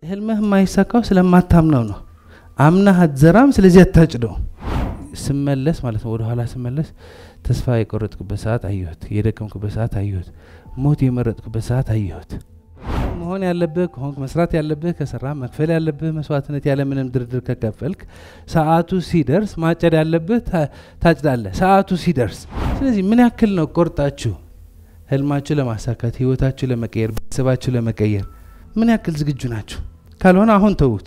ህልምህ የማይሳካው ስለማታምነው ነው። አምናህ አትዘራም፣ ስለዚህ አታጭደው። ስመለስ ማለት ነው ወደኋላ ስመለስ ተስፋ የቆረጥኩበት ሰዓት አየሁት። የደከምኩበት ሰዓት አየሁት። ሞት የመረጥኩበት ሰዓት አየሁት። መሆን ያለብህ ከሆንክ መስራት ያለብህ ከሰራ መክፈል ያለብህ መስዋዕትነት ያለምንም ድርድር ከከፈልክ ሰዓቱ ሲደርስ ማጨድ ያለብህ ታጭዳለህ። ሰዓቱ ሲደርስ። ስለዚህ ምን ያክል ነው ቆርጣችሁ ህልማችሁ ለማሳካት ህይወታችሁ ለመቀየር ቤተሰባችሁ ለመቀየር ምን ያክል ዝግጁ ናችሁ? ካልሆነ አሁን ተዉት።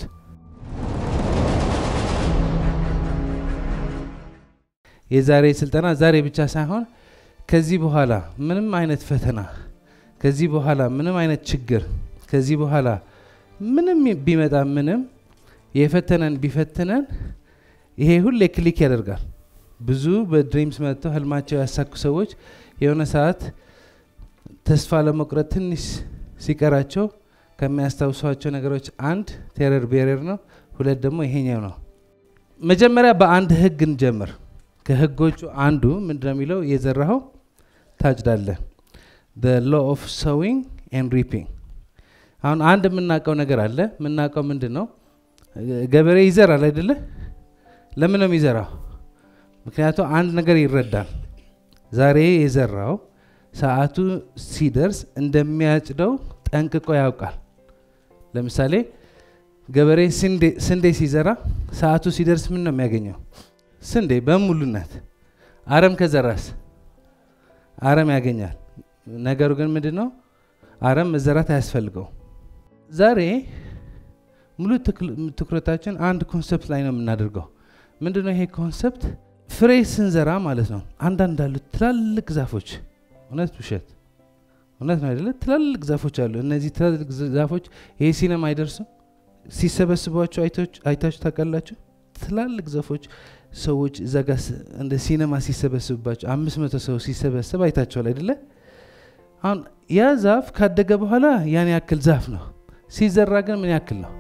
የዛሬ ስልጠና ዛሬ ብቻ ሳይሆን ከዚህ በኋላ ምንም አይነት ፈተና፣ ከዚህ በኋላ ምንም አይነት ችግር፣ ከዚህ በኋላ ምንም ቢመጣ ምንም የፈተነን ቢፈትነን ይሄ ሁሌ ክሊክ ያደርጋል። ብዙ በድሪምስ መጥተው ህልማቸው ያሳኩ ሰዎች የሆነ ሰዓት ተስፋ ለመቁረጥ ትንሽ ሲቀራቸው ከሚያስታውሷቸው ነገሮች አንድ ቴረር ቤሬር ነው። ሁለት ደግሞ ይሄኛው ነው። መጀመሪያ በአንድ ህግ እንጀምር። ከህጎቹ አንዱ ምንድን ነው የሚለው የዘራኸው ታጭዳለህ። ሎ ኦፍ ሶዊንግ ኤንድ ሪፒንግ። አሁን አንድ የምናውቀው ነገር አለ። የምናውቀው ምንድን ነው? ገበሬ ይዘራል አይደለ? ለምን ነው የሚዘራው? ምክንያቱም አንድ ነገር ይረዳል። ዛሬ የዘራው ሰዓቱ ሲደርስ እንደሚያጭደው ጠንቅቆ ያውቃል። ለምሳሌ ገበሬ ስንዴ ሲዘራ ሰዓቱ ሲደርስ ምን ነው የሚያገኘው? ስንዴ በሙሉነት። አረም ከዘራስ አረም ያገኛል። ነገሩ ግን ምንድን ነው? አረም መዘራት አያስፈልገው። ዛሬ ሙሉ ትኩረታችን አንድ ኮንሰፕት ላይ ነው የምናደርገው። ምንድን ነው ይሄ ኮንሰፕት? ፍሬ ስንዘራ ማለት ነው። አንዳንድ አሉ ትላልቅ ዛፎች፣ እውነት ውሸት፣ እውነት ነው አይደለ? ትላልቅ ዛፎች አሉ። እነዚህ ትላልቅ ዛፎች ይሄ ሲነማ አይደርሱም። ሲሰበስቧቸው አይታችሁ ታውቃላችሁ? ትላልቅ ዛፎች ሰዎች እዛ ጋ እንደ ሲነማ ሲሰበስብባቸው አምስት መቶ ሰው ሲሰበሰብ አይታችኋል አይደለ? አሁን ያ ዛፍ ካደገ በኋላ ያን ያክል ዛፍ ነው። ሲዘራ ግን ምን ያክል ነው?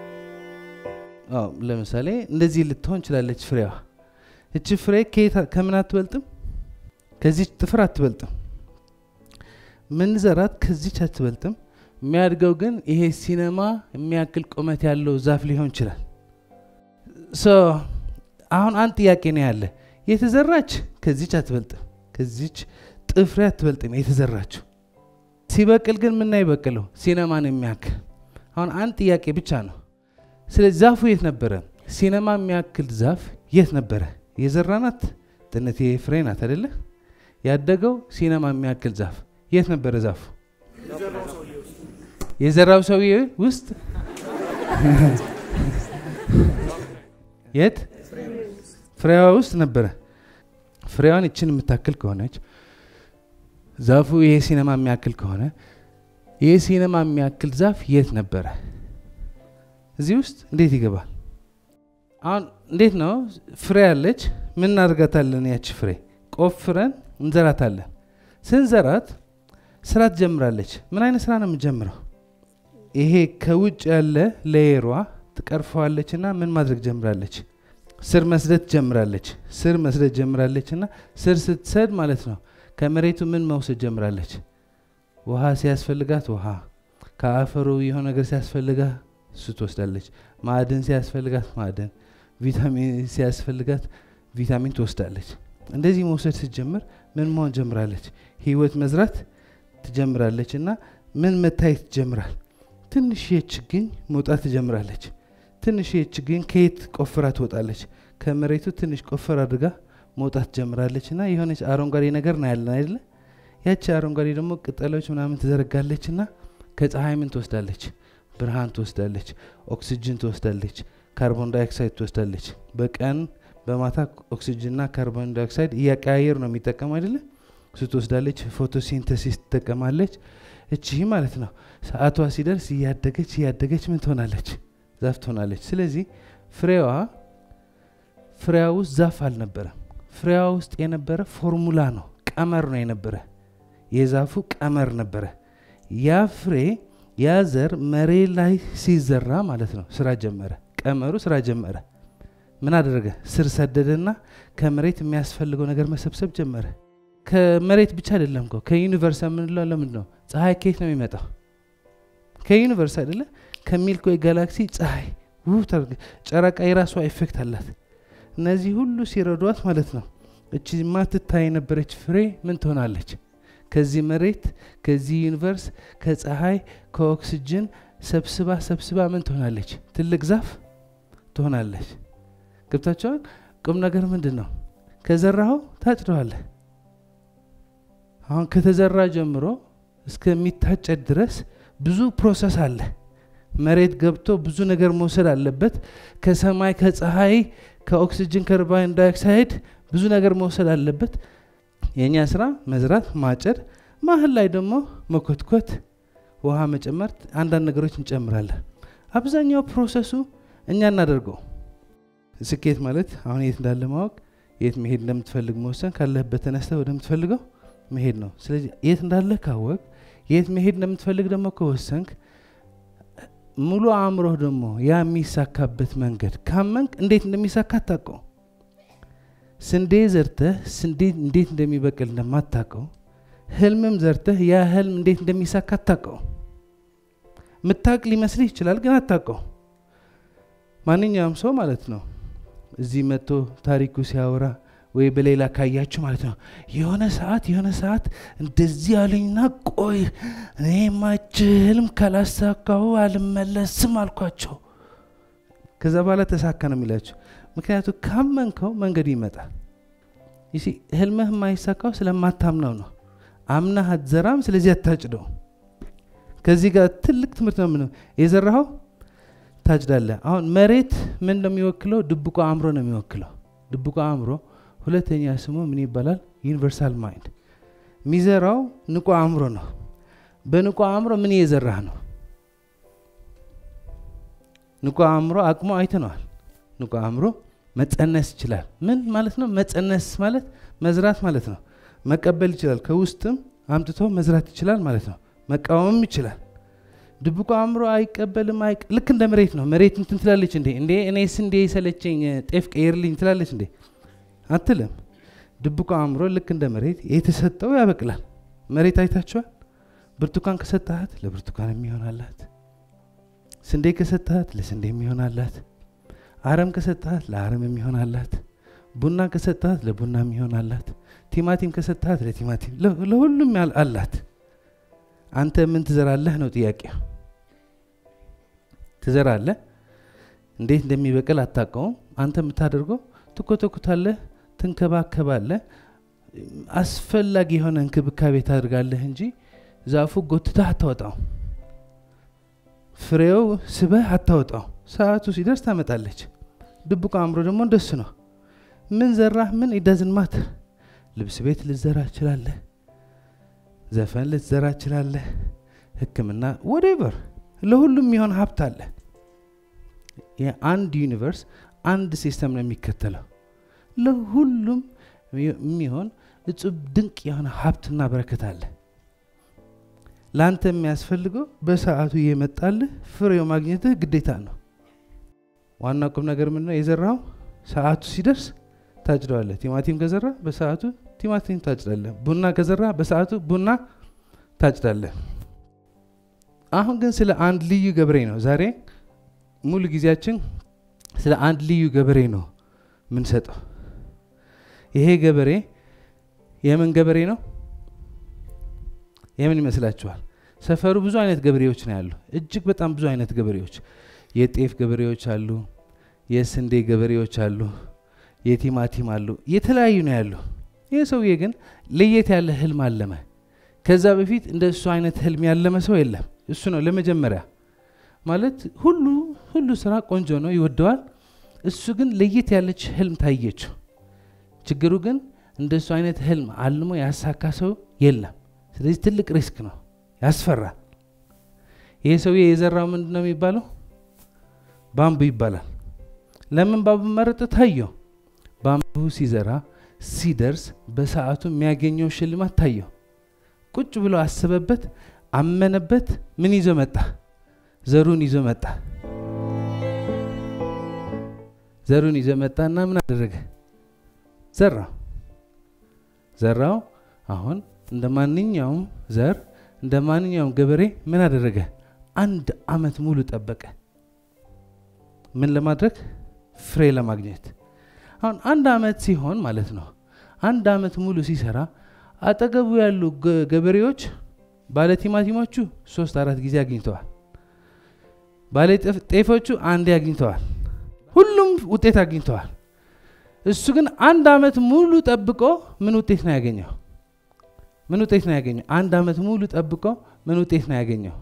ለምሳሌ እንደዚህ ልትሆን ችላለች ፍሬዋ። እቺ ፍሬ ከምን አትበልጥም? ከዚች ጥፍር አትበልጥም። ምን ዘራት ከዚች አትበልጥም። የሚያድገው ግን ይሄ ሲነማ የሚያክል ቁመት ያለው ዛፍ ሊሆን ይችላል። አሁን አንድ ጥያቄ ነው ያለ። የተዘራች ከዚች አትበልጥም፣ ከዚች ጥፍሬ አትበልጥም የተዘራችው። ሲበቅል ግን ምና ይበቅለው ሲነማን የሚያክል አሁን አንድ ጥያቄ ብቻ ነው። ስለዚህ ዛፉ የት ነበረ? ሲነማ የሚያክል ዛፍ የት ነበረ? የዘራናት ጥነት ፍሬ ናት አደለ? ያደገው ሲነማ የሚያክል ዛፍ የት ነበረ? ዛፉ የዘራው ሰውዬ ውስጥ የት ፍሬዋ ውስጥ ነበረ። ፍሬዋን ይችን የምታክል ከሆነች ዛፉ ይሄ ሲነማ የሚያክል ከሆነ ይሄ ሲነማ የሚያክል ዛፍ የት ነበረ? እዚህ ውስጥ እንዴት ይገባል? አሁን እንዴት ነው ፍሬ ያለች ምን እናደርጋታለን? ያች ፍሬ ቆፍረን እንዘራታለን። ስንዘራት ስራ ትጀምራለች። ምን አይነት ስራ ነው የምትጀምረው? ይሄ ከውጭ ያለ ሌየሯ ትቀርፈዋለች እና ምን ማድረግ ጀምራለች? ስር መስደት ጀምራለች። ስር መስደት ጀምራለች እና ስር ስትሰድ ማለት ነው ከመሬቱ ምን መውሰድ ጀምራለች? ውሃ ሲያስፈልጋት ውሃ፣ ከአፈሩ የሆነ ነገር ሲያስፈልጋት እሱ ትወስዳለች። ማዕድን ሲያስፈልጋት ማዕድን፣ ቪታሚን ሲያስፈልጋት ቪታሚን ትወስዳለች። እንደዚህ መውሰድ ስትጀምር ምን መሆን ጀምራለች? ህይወት መዝራት ትጀምራለች እና ምን መታየት ትጀምራል? ትንሽ ችግኝ መውጣት ትጀምራለች። ትንሽ ችግኝ ከየት ቆፍራ ትወጣለች? ከመሬቱ ትንሽ ቆፈር አድርጋ መውጣት ጀምራለች እና የሆነች አረንጓዴ ነገር ና ያለን አይደለ? ያቺ አረንጓዴ ደግሞ ቅጠሎች ምናምን ትዘረጋለች እና ከፀሐይ ምን ትወስዳለች? ብርሃን ትወስዳለች፣ ኦክሲጅን ትወስዳለች፣ ካርቦን ዳይኦክሳይድ ትወስዳለች። በቀን በማታ ኦክሲጅንና ካርቦን ዳይኦክሳይድ እያቀያየር ነው የሚጠቀም አይደለ? እሱ ትወስዳለች። ፎቶሲንተሲስ ትጠቀማለች። እቺ ማለት ነው ሰዓቷ ሲደርስ እያደገች እያደገች ምን ትሆናለች? ዛፍ ትሆናለች። ስለዚህ ፍሬዋ ፍሬዋ ውስጥ ዛፍ አልነበረም። ፍሬዋ ውስጥ የነበረ ፎርሙላ ነው፣ ቀመር ነው የነበረ። የዛፉ ቀመር ነበረ። ያ ፍሬ ያ ዘር መሬት ላይ ሲዘራ ማለት ነው ስራ ጀመረ። ቀመሩ ስራ ጀመረ። ምን አደረገ? ስር ሰደደና ከመሬት የሚያስፈልገው ነገር መሰብሰብ ጀመረ። ከመሬት ብቻ አይደለም እኮ ከዩኒቨርስ የምንለው ለምንድን ነው? ፀሐይ ከየት ነው የሚመጣው? ከዩኒቨርስ አይደለ? ከሚልኮይ ጋላክሲ ፀሐይ ውብ ታደርግ ጨረቃ የራሷ ኤፌክት አላት እነዚህ ሁሉ ሲረዷት ማለት ነው እቺ ማትታይ የነበረች ፍሬ ምን ትሆናለች ከዚህ መሬት ከዚህ ዩኒቨርስ ከፀሐይ ከኦክስጅን ሰብስባ ሰብስባ ምን ትሆናለች ትልቅ ዛፍ ትሆናለች ገብታቸዋል ቁም ነገር ምንድን ነው ከዘራኸው ታጭደዋለህ አሁን ከተዘራ ጀምሮ እስከሚታጨድ ድረስ ብዙ ፕሮሰስ አለ መሬት ገብቶ ብዙ ነገር መውሰድ አለበት ከሰማይ ከፀሐይ ከኦክሲጅን ከርባን ዳይኦክሳይድ ብዙ ነገር መውሰድ አለበት የእኛ ስራ መዝራት ማጨድ ማህል ላይ ደግሞ መኮትኮት ውሃ መጨመር አንዳንድ ነገሮች እንጨምራለን አብዛኛው ፕሮሰሱ እኛ እናደርገው ስኬት ማለት አሁን የት እንዳለ ማወቅ የት መሄድ እንደምትፈልግ መወሰን ካለህበት ተነስተ ወደምትፈልገው መሄድ ነው ስለዚህ የት እንዳለ ካወቅ የት መሄድ እንደምትፈልግ ደግሞ ከወሰንክ ሙሉ አእምሮህ ደግሞ ያ የሚሳካበት መንገድ ካመንክ እንዴት እንደሚሳካ አታውቀው ስንዴ ዘርተህ ስንዴ እንዴት እንደሚበቅል እንደማታውቀው ህልምም ዘርተህ ያ ህልም እንዴት እንደሚሳካ አታውቀው ምታቅ ሊመስልህ ይችላል ግን አታውቀው ማንኛውም ሰው ማለት ነው እዚህ መጥቶ ታሪኩ ሲያወራ ወይ በሌላ ካያችሁ ማለት ነው የሆነ ሰዓት የሆነ ሰዓት እንደዚህ አለኝና ቆይ እኔ ማችልም ካላሳካሁ አልመለስም አልኳቸው ከዛ በኋላ ተሳካ ነው የሚላቸው ምክንያቱ ካመንከው መንገድ ይመጣል ይሲ ህልምህ የማይሳካው ስለማታምነው ነው አምናህ አትዘራም ስለዚህ አታጭደው ከዚህ ጋር ትልቅ ትምህርት ነው ምነው የዘራኸው ታጭዳለ አሁን መሬት ምን ነው የሚወክለው ድብቆ አእምሮ ነው የሚወክለው ድብቆ አእምሮ ሁለተኛ ስሙ ምን ይባላል ዩኒቨርሳል ማይንድ የሚዘራው ንቁ አእምሮ ነው በንቁ አእምሮ ምን እየዘራህ ነው ንቁ አእምሮ አቅሞ አይተነዋል ንቁ አእምሮ መጸነስ ይችላል ምን ማለት ነው መጸነስ ማለት መዝራት ማለት ነው መቀበል ይችላል ከውስጥም አምጥቶ መዝራት ይችላል ማለት ነው መቃወምም ይችላል ድብቁ አእምሮ አይቀበልም ልክ እንደ መሬት ነው መሬት እንትን ትላለች እንዴ እንዴ እኔ ስንዴ የሰለቸኝ ጤፍ ቀይርልኝ ትላለች እንዴ አትልም ድብቁ አእምሮ ልክ እንደ መሬት የተሰጠው ያበቅላል መሬት አይታችኋል ብርቱካን ከሰጠሃት ለብርቱካን የሚሆናላት ስንዴ ከሰጠሃት ለስንዴ የሚሆናላት አረም ከሰጠሃት ለአረም የሚሆናላት ቡና ከሰጠሃት ለቡና የሚሆናላት ቲማቲም ከሰጠሃት ለቲማቲም ለሁሉም አላት አንተ ምን ትዘራለህ ነው ጥያቄው ትዘራለህ እንዴት እንደሚበቅል አታውቀውም አንተ የምታደርገው ትኮተኩታለህ ትንከባከባለህ አስፈላጊ የሆነ እንክብካቤ ታደርጋለህ እንጂ ዛፉ ጎትተህ አታወጣው ፍሬው ስበህ አታወጣው ሰዓቱ ሲደርስ ታመጣለች ድብቁ አእምሮ ደግሞ እንደሱ ነው ምን ዘራህ ምን ኢዳዝን ማትር ልብስ ቤት ልዘራ ችላለህ ዘፈን ልትዘራ ችላለህ ህክምና ወደቨር ለሁሉም የሚሆን ሀብት አለ የአንድ ዩኒቨርስ አንድ ሲስተም ነው የሚከተለው ለሁሉም የሚሆን እጹብ ድንቅ የሆነ ሀብትና በረከት አለ ለአንተ የሚያስፈልገው በሰዓቱ እየመጣልህ ፍሬው ማግኘትህ ግዴታ ነው ዋና ቁም ነገር ምን ነው የዘራው ሰዓቱ ሲደርስ ታጭደዋለህ ቲማቲም ከዘራ በሰዓቱ ቲማቲም ታጭዳለህ ቡና ከዘራ በሰዓቱ ቡና ታጭዳለህ አሁን ግን ስለ አንድ ልዩ ገበሬ ነው ዛሬ ሙሉ ጊዜያችን ስለ አንድ ልዩ ገበሬ ነው ምንሰጠው ይሄ ገበሬ የምን ገበሬ ነው የምን ይመስላችኋል ሰፈሩ ብዙ አይነት ገበሬዎች ነው ያሉ እጅግ በጣም ብዙ አይነት ገበሬዎች የጤፍ ገበሬዎች አሉ የስንዴ ገበሬዎች አሉ የቲማቲም አሉ የተለያዩ ነው ያሉ ይህ ሰውዬ ግን ለየት ያለ ህልም አለመ ከዛ በፊት እንደ እሱ አይነት ህልም ያለመ ሰው የለም እሱ ነው ለመጀመሪያ ማለት ሁሉ ሁሉ ስራ ቆንጆ ነው ይወደዋል እሱ ግን ለየት ያለች ህልም ታየችው ችግሩ ግን እንደ እሱ አይነት ህልም አልሞ ያሳካ ሰው የለም ስለዚህ ትልቅ ሪስክ ነው ያስፈራል ይሄ ሰውዬ የዘራው ምንድን ነው የሚባለው ባምቡ ይባላል ለምን ባምቡ መረጠ ታየው ባምቡ ሲዘራ ሲደርስ በሰዓቱ የሚያገኘው ሽልማት ታየው ቁጭ ብሎ አሰበበት አመነበት ምን ይዞ መጣ ዘሩን ይዞ መጣ ዘሩን ይዞ መጣና ምን አደረገ ዘራው ዘራው አሁን እንደ ማንኛውም ዘር እንደ ማንኛውም ገበሬ ምን አደረገ አንድ አመት ሙሉ ጠበቀ። ምን ለማድረግ? ፍሬ ለማግኘት። አሁን አንድ አመት ሲሆን ማለት ነው አንድ አመት ሙሉ ሲሰራ አጠገቡ ያሉ ገበሬዎች ባለ ቲማቲሞቹ ሶስት አራት ጊዜ አግኝተዋል። ባለ ጤፎቹ አንዴ አግኝተዋል። ሁሉም ውጤት አግኝተዋል። እሱ ግን አንድ አመት ሙሉ ጠብቆ ምን ውጤት ነው ያገኘው? ምን ውጤት ነው ያገኘው? አንድ አመት ሙሉ ጠብቆ ምን ውጤት ነው ያገኘው?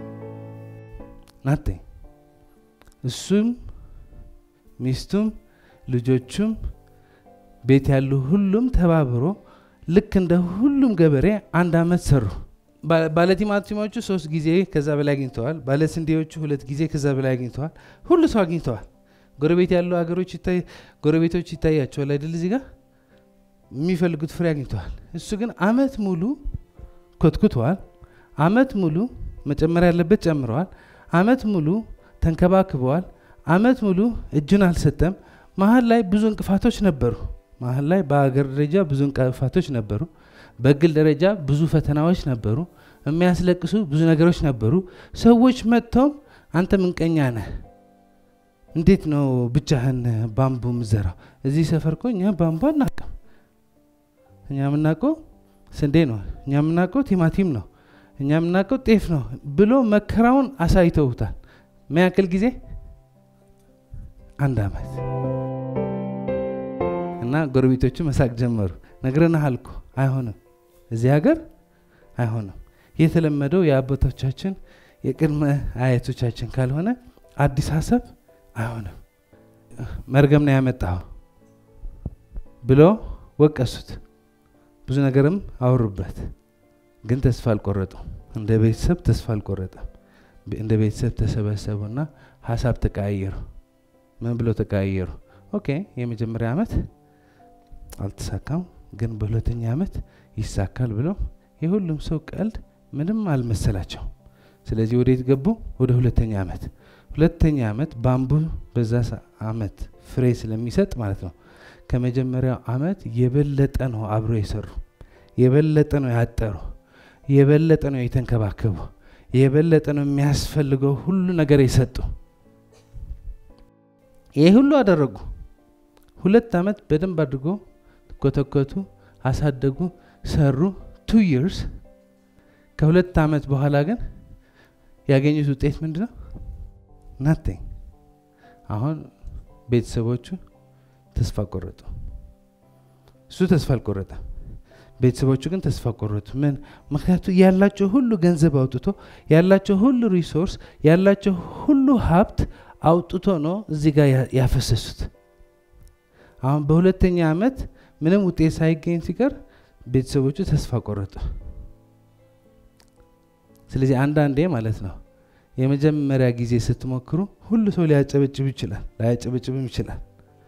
ናቴ እሱም ሚስቱም ልጆቹም ቤት ያሉ ሁሉም ተባብሮ ልክ እንደ ሁሉም ገበሬ አንድ አመት ሰሩ። ባለ ቲማቲሞቹ ሶስት ጊዜ ከዛ በላይ አግኝተዋል። ባለ ስንዴዎቹ ሁለት ጊዜ ከዛ በላይ አግኝተዋል። ሁሉ ሰው አግኝተዋል። ጎረቤት ያሉ ሀገሮች ጎረቤቶች ይታያቸዋል አይደል? እዚህ ጋር የሚፈልጉት ፍሬ አግኝተዋል። እሱ ግን አመት ሙሉ ኮትኩተዋል። አመት ሙሉ መጨመር ያለበት ጨምረዋል። አመት ሙሉ ተንከባክበዋል። አመት ሙሉ እጁን አልሰጠም። መሀል ላይ ብዙ እንቅፋቶች ነበሩ። መሀል ላይ በሀገር ደረጃ ብዙ እንቅፋቶች ነበሩ። በግል ደረጃ ብዙ ፈተናዎች ነበሩ። የሚያስለቅሱ ብዙ ነገሮች ነበሩ። ሰዎች መጥተውም አንተ ምንቀኛ ነህ፣ እንዴት ነው ብቻህን ባምቡ ምዘራው? እዚህ ሰፈር እኮ እኛ ባምቡ አናውቅም። እኛ የምናውቀው ስንዴ ነው፣ እኛ የምናውቀው ቲማቲም ነው፣ እኛ የምናውቀው ጤፍ ነው ብሎ መከራውን አሳይተውታል። ምን ያክል ጊዜ? አንድ አመት እና ጎረቤቶቹ መሳቅ ጀመሩ። ነግረንሃል እኮ አይሆንም፣ እዚህ ሀገር አይሆንም። የተለመደው የአባቶቻችን የቅድመ አያቶቻችን ካልሆነ አዲስ ሀሳብ አይሆንም፣ መርገም ነው ያመጣው ብሎ ወቀሱት። ብዙ ነገርም አወሩበት። ግን ተስፋ አልቆረጡም። እንደ ቤተሰብ ተስፋ አልቆረጠም። እንደ ቤተሰብ ተሰበሰቡና ሀሳብ ተቀያየሩ። ምን ብለው ተቀያየሩ? ኦኬ የመጀመሪያ ዓመት አልተሳካም፣ ግን በሁለተኛ ዓመት ይሳካል ብለው የሁሉም ሰው ቀልድ ምንም አልመሰላቸው። ስለዚህ ወዴት ገቡ? ወደ ሁለተኛ ዓመት። ሁለተኛ ዓመት ባምቡ በዛ ዓመት ፍሬ ስለሚሰጥ ማለት ነው ከመጀመሪያው ዓመት የበለጠ ነው አብሮ የሰሩ፣ የበለጠ ነው ያጠሩ፣ የበለጠ ነው የተንከባከቡ፣ የበለጠ ነው የሚያስፈልገው ሁሉ ነገር የሰጡ። ይህ ሁሉ አደረጉ። ሁለት ዓመት በደንብ አድርጎ ኮተኮቱ፣ አሳደጉ፣ ሰሩ። ቱ ይርስ ከሁለት ዓመት በኋላ ግን ያገኙት ውጤት ምንድን ነው? ናቲንግ። አሁን ቤተሰቦቹ ተስፋ ቆረጡ። እሱ ተስፋ አልቆረጠም። ቤተሰቦቹ ግን ተስፋ ቆረጡ። ምን? ምክንያቱ ያላቸው ሁሉ ገንዘብ አውጥቶ ያላቸው ሁሉ ሪሶርስ ያላቸው ሁሉ ሀብት አውጥቶ ነው እዚህ ጋር ያፈሰሱት። አሁን በሁለተኛ ዓመት ምንም ውጤት ሳይገኝ ሲቀር ቤተሰቦቹ ተስፋ ቆረጡ። ስለዚህ አንዳንዴ ማለት ነው የመጀመሪያ ጊዜ ስትሞክሩ ሁሉ ሰው ሊያጨበጭብ ይችላል፣ ላያጨበጭብም ይችላል።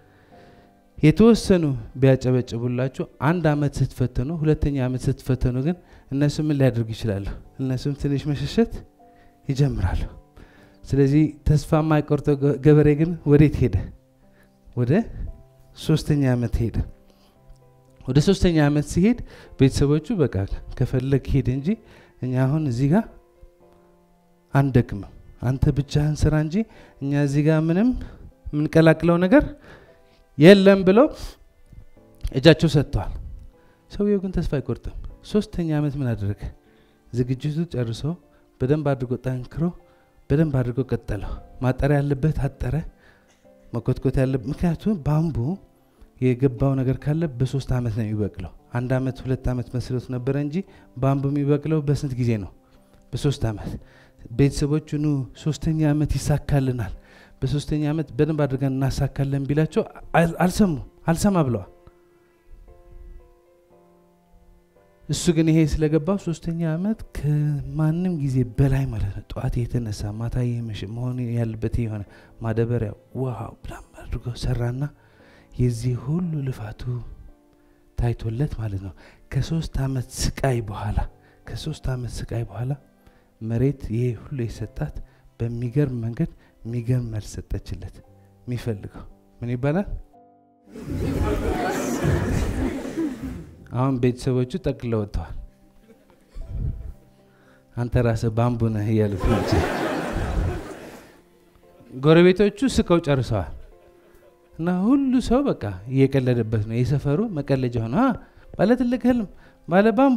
የተወሰኑ ቢያጨበጭቡላችሁ አንድ አመት ስትፈተኑ፣ ሁለተኛ አመት ስትፈተኑ ግን እነሱ ምን ሊያደርጉ ይችላሉ? እነሱም ትንሽ መሸሸት ይጀምራሉ። ስለዚህ ተስፋ የማይቆርጠው ገበሬ ግን ወዴት ሄደ? ወደ ሶስተኛ አመት ሄደ። ወደ ሶስተኛ አመት ሲሄድ ቤተሰቦቹ በቃ ከፈለግ ሄድ እንጂ እኛ አሁን እዚህ ጋር አንደክምም፣ አንተ ብቻህን ስራ እንጂ እኛ እዚህ ጋር ምንም የምንቀላቅለው ነገር የለም ብለው እጃቸው ሰጥተዋል። ሰውየው ግን ተስፋ አይቆርጥም። ሶስተኛ ዓመት ምን አደረገ? ዝግጅቱ ጨርሶ በደንብ አድርጎ ጠንክሮ በደንብ አድርጎ ቀጠለው። ማጠሪያ ያለበት አጠረ፣ መኮትኮት ያለበት ምክንያቱም ባምቡ የገባው ነገር ካለ በሶስት ዓመት ነው የሚበቅለው። አንድ ዓመት ሁለት ዓመት መስሎት ነበረ እንጂ ባምቡ የሚበቅለው በስንት ጊዜ ነው? በሶስት ዓመት። ቤተሰቦቹ ኑ ሶስተኛ ዓመት ይሳካልናል በሶስተኛ ዓመት በደንብ አድርገን እናሳካለን ቢላቸው አልሰሙ አልሰማ ብለዋል። እሱ ግን ይሄ ስለገባው ሶስተኛ ዓመት ከማንም ጊዜ በላይ ማለት ነው ጠዋት የተነሳ ማታ የመሸ መሆን ያለበት የሆነ ማደበሪያ ውሃው ብላም አድርጎ ሰራና የዚህ ሁሉ ልፋቱ ታይቶለት ማለት ነው ከሶስት ዓመት ስቃይ በኋላ ከሶስት ዓመት ስቃይ በኋላ መሬት ይሄ ሁሉ የሰጣት በሚገርም መንገድ የሚገርም መልስ ሰጠችለት። የሚፈልገው ምን ይባላል? አሁን ቤተሰቦቹ ጠቅልለው ወጥተዋል። አንተ ራስህ ባምቡ ነህ እያሉት ናቸው። ጎረቤቶቹ ስቀው ጨርሰዋል። እና ሁሉ ሰው በቃ እየቀለደበት ነው። የሰፈሩ መቀለጃ ሆነ። አ ባለ ትልቅ ህልም ባለ ባምቡ።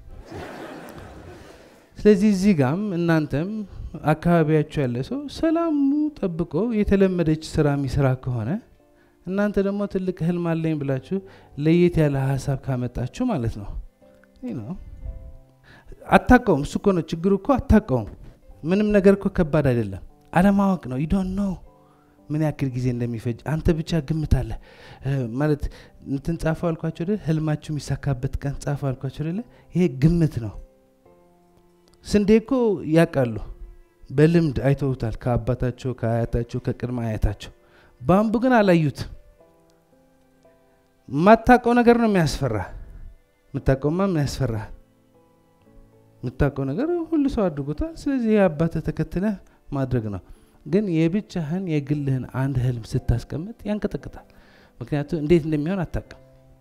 ስለዚህ እዚህ ጋም እናንተም አካባቢያችሁ ያለ ሰው ሰላሙ ጠብቆ የተለመደች ስራ የሚሰራ ከሆነ እናንተ ደግሞ ትልቅ ህልም አለኝ ብላችሁ ለየት ያለ ሀሳብ ካመጣችሁ ማለት ነው ነው አታቀውም። እሱ እኮ ነው ችግሩ እኮ አታቀውም። ምንም ነገር እኮ ከባድ አይደለም። አለማወቅ ነው። ዩዶን ነው ምን ያክል ጊዜ እንደሚፈጅ አንተ ብቻ ግምት አለ ማለት እንትን ጻፉ አልኳቸው አይደል? ህልማችሁ የሚሳካበት ቀን ጻፉ አልኳቸው አይደለ? ይሄ ግምት ነው። ስንዴ እኮ ያውቃሉ፣ በልምድ አይተውታል፣ ከአባታቸው ከአያታቸው ከቅድመ አያታቸው። ባምቡ ግን አላዩት። የማታውቀው ነገር ነው የሚያስፈራ። የምታውቀውማ ምን ያስፈራ? የምታውቀው ነገር ሁሉ ሰው አድርጎታል። ስለዚህ ይህ አባትህ ተከትለህ ማድረግ ነው። ግን የብቻህን የግልህን አንድ ህልም ስታስቀምጥ ያንቀጠቅጣል። ምክንያቱም እንዴት እንደሚሆን አታውቅም።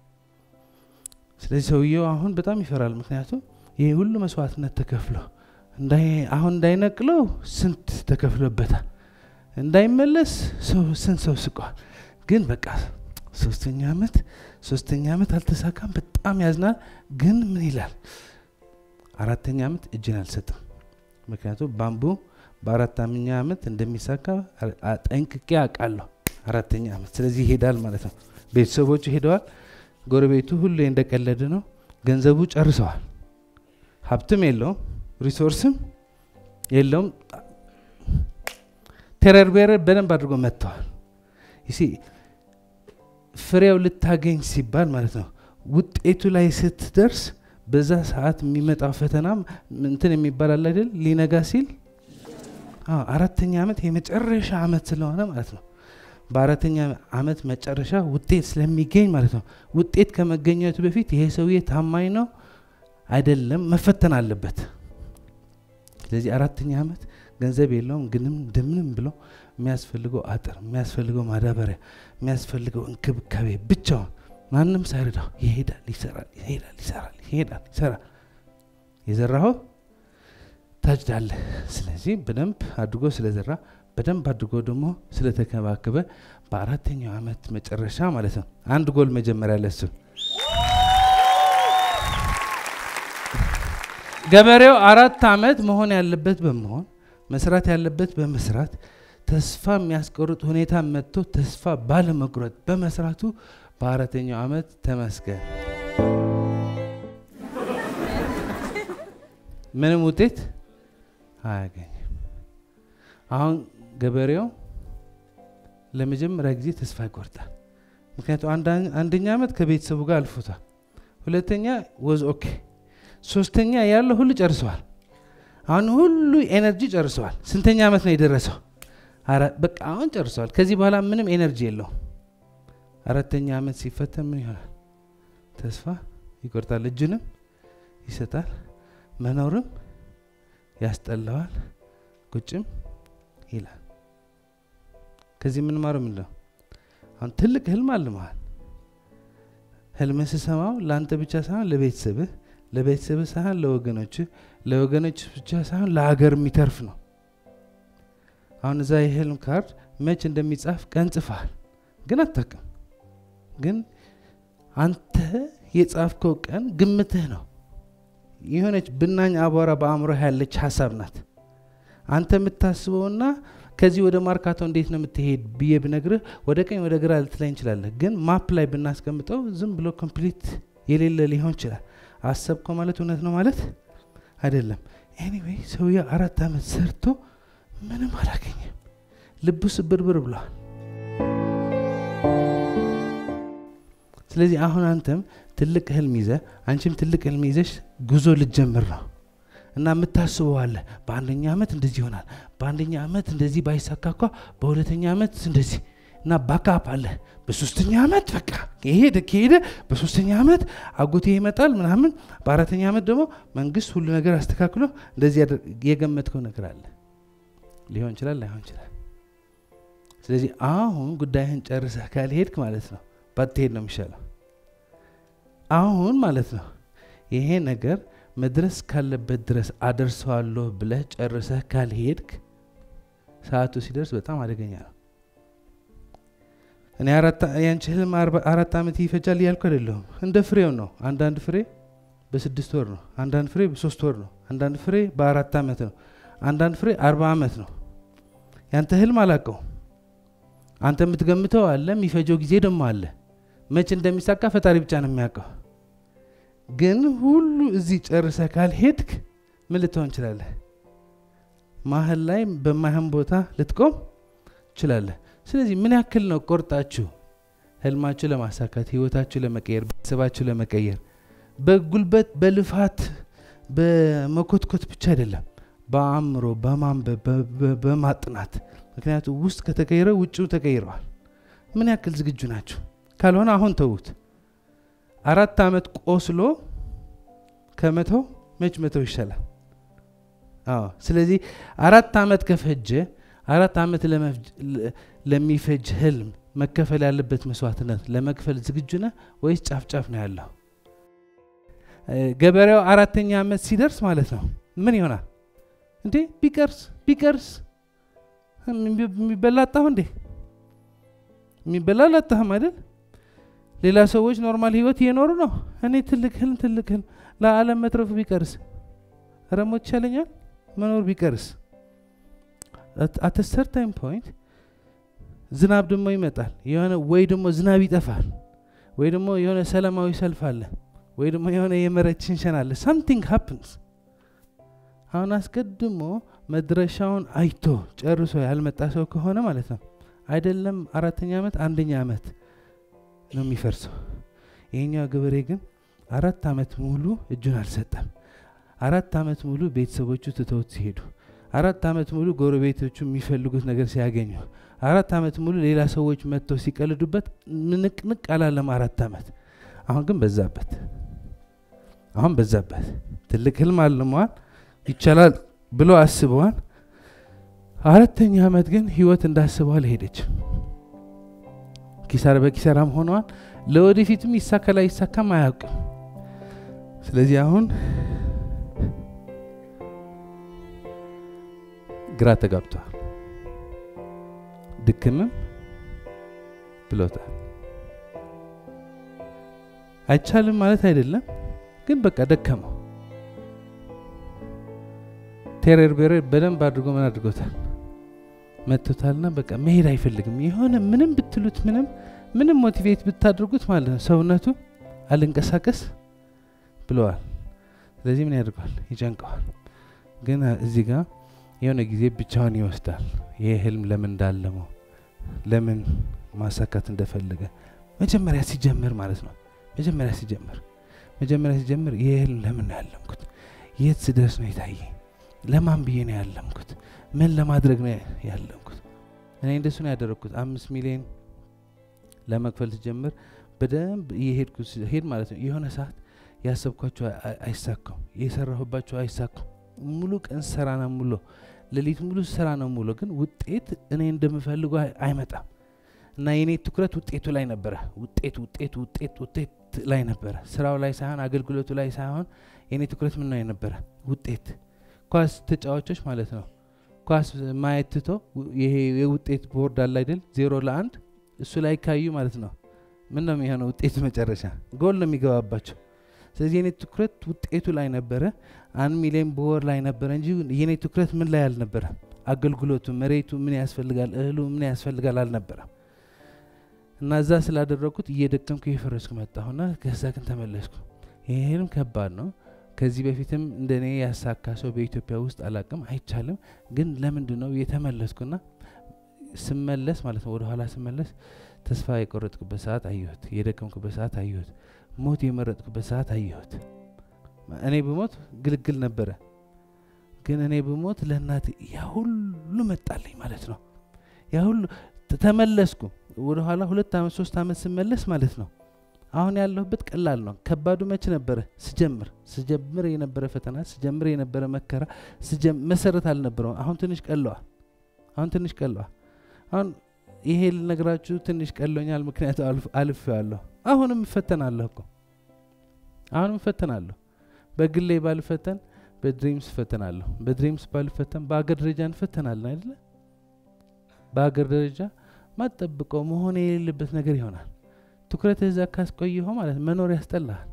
ስለዚህ ሰውየው አሁን በጣም ይፈራል። ምክንያቱም ይህ ሁሉ መስዋዕትነት ተከፍሎ አሁን እንዳይነቅለው ስንት ተከፍሎበታል። እንዳይመለስ ስንት ሰው ስቋል። ግን በቃ ሶስተኛ ዓመት ሶስተኛ ዓመት አልተሳካም። በጣም ያዝናል። ግን ምን ይላል? አራተኛ ዓመት እጅን አልሰጥም። ምክንያቱም ባምቡ በአራተኛ ዓመት እንደሚሳካ ጠንቅቄ አውቃለሁ። አራተኛ ዓመት ስለዚህ ይሄዳል ማለት ነው። ቤተሰቦቹ ሄደዋል። ጎረቤቱ ሁሉ እንደቀለደ ነው። ገንዘቡ ጨርሰዋል። ሀብትም የለውም፣ ሪሶርስም የለውም። ቴረር ቤረር በደንብ አድርጎ መጥተዋል። ይሲ ፍሬው ልታገኝ ሲባል ማለት ነው ውጤቱ ላይ ስትደርስ በዛ ሰዓት የሚመጣው ፈተና እንትን የሚባል አለ አይደል ሊነጋ ሲል አራተኛ ዓመት የመጨረሻ ዓመት ስለሆነ ማለት ነው። በአራተኛ ዓመት መጨረሻ ውጤት ስለሚገኝ ማለት ነው። ውጤት ከመገኘቱ በፊት ይሄ ሰውዬ ታማኝ ነው አይደለም መፈተን አለበት። ስለዚህ አራተኛ ዓመት ገንዘብ የለውም፣ ግንም እንደምንም ብሎ የሚያስፈልገው አጥር፣ የሚያስፈልገው ማዳበሪያ፣ የሚያስፈልገው እንክብካቤ ብቻውን ማንም ሳይረዳው ይሄዳል፣ ይሰራል፣ ይሄዳል፣ ይሰራል፣ ይሄዳል፣ ይሰራል። የዘራኸው ታጭዳለህ። ስለዚህ በደንብ አድርጎ ስለዘራ በደንብ አድርጎ ደግሞ ስለተከባከበ በአራተኛው ዓመት መጨረሻ ማለት ነው አንድ ጎል መጀመሪያ ለሱ ገበሬው አራት ዓመት መሆን ያለበት በመሆን መስራት ያለበት በመስራት ተስፋ የሚያስቆርጥ ሁኔታ መጥቶ ተስፋ ባለመቁረጥ በመስራቱ በአራተኛው ዓመት ተመስገን ምንም ውጤት አያገኝም። አሁን ገበሬው ለመጀመሪያ ጊዜ ተስፋ ይቆርጣል። ምክንያቱም አንደኛ ዓመት ከቤተሰቡ ጋር አልፎታል። ሁለተኛ ወዝ ኦኬ፣ ሶስተኛ ያለው ሁሉ ጨርሰዋል። አሁን ሁሉ ኤነርጂ ጨርሰዋል። ስንተኛ ዓመት ነው የደረሰው? በቃ አሁን ጨርሰዋል። ከዚህ በኋላ ምንም ኤነርጂ የለውም። አራተኛ ዓመት ሲፈተን ምን ይሆናል? ተስፋ ይቆርጣል። እጁንም ይሰጣል። መኖርም ያስጠላዋል። ቁጭም ይላል። ከዚህ የምንማረው ምንድን ነው? አሁን ትልቅ ህልም አልመሃል። ህልምህ ስሰማው ለአንተ ብቻ ሳይሆን ለቤተሰብህ፣ ለቤተሰብህ ሳይሆን ለወገኖች፣ ለወገኖች ብቻ ሳይሆን ለሀገር የሚተርፍ ነው። አሁን እዛ የህልም ካርድ መች እንደሚጻፍ ቀን ጽፈሃል፣ ግን አታውቅም። ግን አንተ የጻፍከው ቀን ግምትህ ነው። የሆነች ብናኝ አቧራ በአእምሮ ያለች ሀሳብ ናት። አንተ የምታስበውና ከዚህ ወደ ማርካቶ እንዴት ነው የምትሄድ ብዬ ብነግርህ ወደ ቀኝ ወደ ግራ ልትላይ እንችላለን። ግን ማፕ ላይ ብናስቀምጠው ዝም ብሎ ኮምፕሊት የሌለ ሊሆን ይችላል። አሰብከው ማለት እውነት ነው ማለት አይደለም። ኤኒዌይ ሰውዬው አራት ዓመት ሰርቶ ምንም አላገኘም። ልቡ ስብርብር ብለዋል። ስለዚህ አሁን አንተም ትልቅ ህልም ይዘ አንቺም ትልቅ ህልም ይዘሽ ጉዞ ልጀምር ነው እና የምታስበው አለ። በአንደኛ ዓመት እንደዚህ ይሆናል፣ በአንደኛ ዓመት እንደዚህ ባይሳካ እኳ በሁለተኛ ዓመት እንደዚህ እና ባካፕ አለ። በሶስተኛ ዓመት በቃ ከሄደ ከሄደ በሶስተኛ ዓመት አጎቴ ይመጣል ምናምን፣ በአራተኛ ዓመት ደግሞ መንግስት ሁሉ ነገር አስተካክሎ እንደዚህ የገመትከው ነገር አለ። ሊሆን ይችላል፣ ላይሆን ይችላል። ስለዚህ አሁን ጉዳይህን ጨርሰህ ካልሄድክ ማለት ነው ባትሄድ ነው የሚሻለው። አሁን ማለት ነው ይሄ ነገር መድረስ ካለበት ድረስ አደርሰዋለሁ ብለህ ጨርሰህ ካልሄድክ ሰዓቱ ሲደርስ በጣም አደገኛ ነው። እኔ ያንቺ ህልም አራት ዓመት ይፈጃል እያልኩ አይደለሁም። እንደ ፍሬው ነው። አንዳንድ ፍሬ በስድስት ወር ነው። አንዳንድ ፍሬ በሶስት ወር ነው። አንዳንድ ፍሬ በአራት ዓመት ነው። አንዳንድ ፍሬ አርባ ዓመት ነው። ያንተ ህልም አላቀው አንተ የምትገምተው አለ፣ የሚፈጀው ጊዜ ደግሞ አለ። መቼ እንደሚሳካ ፈጣሪ ብቻ ነው የሚያውቀው። ግን ሁሉ እዚህ ጨርሰ ካልሄድክ ምን ልትሆን እንችላለህ? መሀል ላይ በማይሆን ቦታ ልትቆም ትችላለህ። ስለዚህ ምን ያክል ነው ቆርጣችሁ ህልማችሁ ለማሳካት ህይወታችሁ ለመቀየር ቤተሰባችሁ ለመቀየር በጉልበት በልፋት በመኮትኮት ብቻ አይደለም፣ በአእምሮ በማንበብ በማጥናት ምክንያቱም ውስጥ ከተቀየረ ውጭው ተቀይረዋል። ምን ያክል ዝግጁ ናችሁ? ካልሆነ አሁን ተዉት። አራት ዓመት ቆስሎ ከመተው መች መተው ይሻላል? አዎ። ስለዚህ አራት ዓመት ከፈጀ አራት ዓመት ለሚፈጅ ህልም መከፈል ያለበት መስዋዕትነት ለመክፈል ዝግጁ ነህ ወይስ ጫፍ ጫፍ ነው ያለው? ገበሬው አራተኛ ዓመት ሲደርስ ማለት ነው ምን ይሆናል እንዴ? ቢቀርስ ቢቀርስ የሚበላ አጣሁ እንዴ? የሚበላ አላጣህም አይደል? ሌላ ሰዎች ኖርማል ህይወት እየኖሩ ነው። እኔ ትልቅ ህልም ትልቅ ህልም ለዓለም መትረፉ ቢቀርስ ረሞት ይቻለኛል መኖር ቢቀርስ አት ሰርታይም ፖይንት ዝናብ ደግሞ ይመጣል። የሆነ ወይ ደግሞ ዝናብ ይጠፋል፣ ወይ ደግሞ የሆነ ሰላማዊ ሰልፍ አለ፣ ወይ ደግሞ የሆነ የመሬት ሽንሸን አለ። ሳምቲንግ ሀፕንስ። አሁን አስቀድሞ መድረሻውን አይቶ ጨርሶ ያልመጣ ሰው ከሆነ ማለት ነው አይደለም አራተኛ ዓመት አንደኛ ዓመት ነው የሚፈርሰው። ይሄኛው ገበሬ ግን አራት ዓመት ሙሉ እጁን አልሰጠም። አራት ዓመት ሙሉ ቤተሰቦቹ ትተውት ሲሄዱ አራት ዓመት ሙሉ ጎረቤቶቹ የሚፈልጉት ነገር ሲያገኙ አራት ዓመት ሙሉ ሌላ ሰዎች መጥተው ሲቀልዱበት ንቅንቅ አላለም። አራት ዓመት አሁን ግን በዛበት፣ አሁን በዛበት። ትልቅ ህልም አልመዋል፣ ይቻላል ብሎ አስበዋል። አራተኛ ዓመት ግን ህይወት እንዳስበው አልሄደችም። ኪሳራ በኪሳራም ሆነዋል። ለወደፊትም ይሳካ ላይ ይሳካም አያውቅም። ስለዚህ አሁን ግራ ተጋብተዋል። ድክምም ብሎታል። አይቻልም ማለት አይደለም፣ ግን በቃ ደከመው። ቴሬር ቤሬር በደንብ አድርጎ ምን አድርጎታል መጥቶታልና በቃ መሄድ አይፈልግም። የሆነ ምንም ብትሉት ምንም ምንም ሞቲቬት ብታድርጉት ማለት ነው ሰውነቱ አልንቀሳቀስ ብለዋል። ስለዚህ ምን ያደርገዋል? ይጨንቀዋል። ግን እዚህ ጋር የሆነ ጊዜ ብቻውን ይወስዳል። ይህ ህልም ለምን እንዳለመው ለምን ማሳካት እንደፈለገ መጀመሪያ ሲጀምር ማለት ነው። መጀመሪያ ሲጀምር መጀመሪያ ሲጀምር ይህ ህልም ለምን ነው ያለምኩት? የት ስደርስ ነው የታየኝ? ለማን ብዬ ነው ያለምኩት? ምን ለማድረግ ነው ያለምኩት? እኔ እንደሱ ነው ያደረግኩት። አምስት ሚሊዮን ለመክፈል ስጀምር በደንብ እየሄድኩ ሄድ ማለት ነው። የሆነ ሰዓት ያሰብኳቸው አይሳኩም፣ የሰራሁባቸው አይሳኩም። ሙሉ ቀን ስራ ነው ሙሉ ሌሊት ሙሉ ስራ ነው ሙሉ፣ ግን ውጤት እኔ እንደምፈልገው አይመጣም። እና የኔ ትኩረት ውጤቱ ላይ ነበረ። ውጤት ውጤት ውጤት ውጤት ላይ ነበረ፣ ስራው ላይ ሳይሆን አገልግሎቱ ላይ ሳይሆን የኔ ትኩረት ምን ነው የነበረ? ውጤት። ኳስ ተጫዋቾች ማለት ነው ኳስ ማየት ትቶ ይሄ የውጤት ቦርድ አለ አይደል? ዜሮ ለአንድ እሱ ላይ ካዩ ማለት ነው ምን ነው የሚሆነው? ውጤት መጨረሻ ጎል ነው የሚገባባቸው። ስለዚህ የኔ ትኩረት ውጤቱ ላይ ነበረ። አንድ ሚሊዮን በወር ላይ ነበረ እንጂ የኔ ትኩረት ምን ላይ አልነበረ። አገልግሎቱ፣ መሬቱ ምን ያስፈልጋል፣ እህሉ ምን ያስፈልጋል አልነበረም። እና እዛ ስላደረግኩት እየደከምኩ እየፈረስኩ መጣሁና ከዛ ግን ተመለስኩ። ይህም ከባድ ነው። ከዚህ በፊትም እንደ እኔ ያሳካ ሰው በኢትዮጵያ ውስጥ አላቅም፣ አይቻልም። ግን ለምንድን ነው የተመለስኩና ስመለስ ማለት ነው ወደኋላ ስመለስ ተስፋ የቆረጥኩበት ሰዓት አየሁት። የደከምኩበት ሰዓት አየሁት። ሞት የመረጥኩበት ሰዓት አየሁት። እኔ ብሞት ግልግል ነበረ፣ ግን እኔ ብሞት ለእናት ያ ሁሉ መጣልኝ ማለት ነው። ያ ሁሉ ተመለስኩ ወደኋላ ሁለት ዓመት ሶስት ዓመት ስመለስ ማለት ነው። አሁን ያለሁበት ቀላል ነው። ከባዱ መቼ ነበረ? ስጀምር ስጀምር የነበረ ፈተና ስጀምር የነበረ መከራ መሰረት አልነበረው። አሁን ትንሽ ቀለዋል። አሁን ትንሽ ቀለዋል። አሁን ይሄ ልነግራችሁ ትንሽ ቀሎኛል፣ ምክንያቱ አልፌዋለሁ። አሁንም እፈተናለሁ እኮ አሁንም እፈተናለሁ። በግሌ ባልፈተን በድሪምስ እፈተናለሁ። በድሪምስ ባልፈተን በአገር ደረጃ እንፈተናለን አይደለ? በሀገር ደረጃ ማጠብቀው መሆን የሌለበት ነገር ይሆናል። ትኩረት እዛ ካስቆየኸው ማለት መኖር ያስጠላል።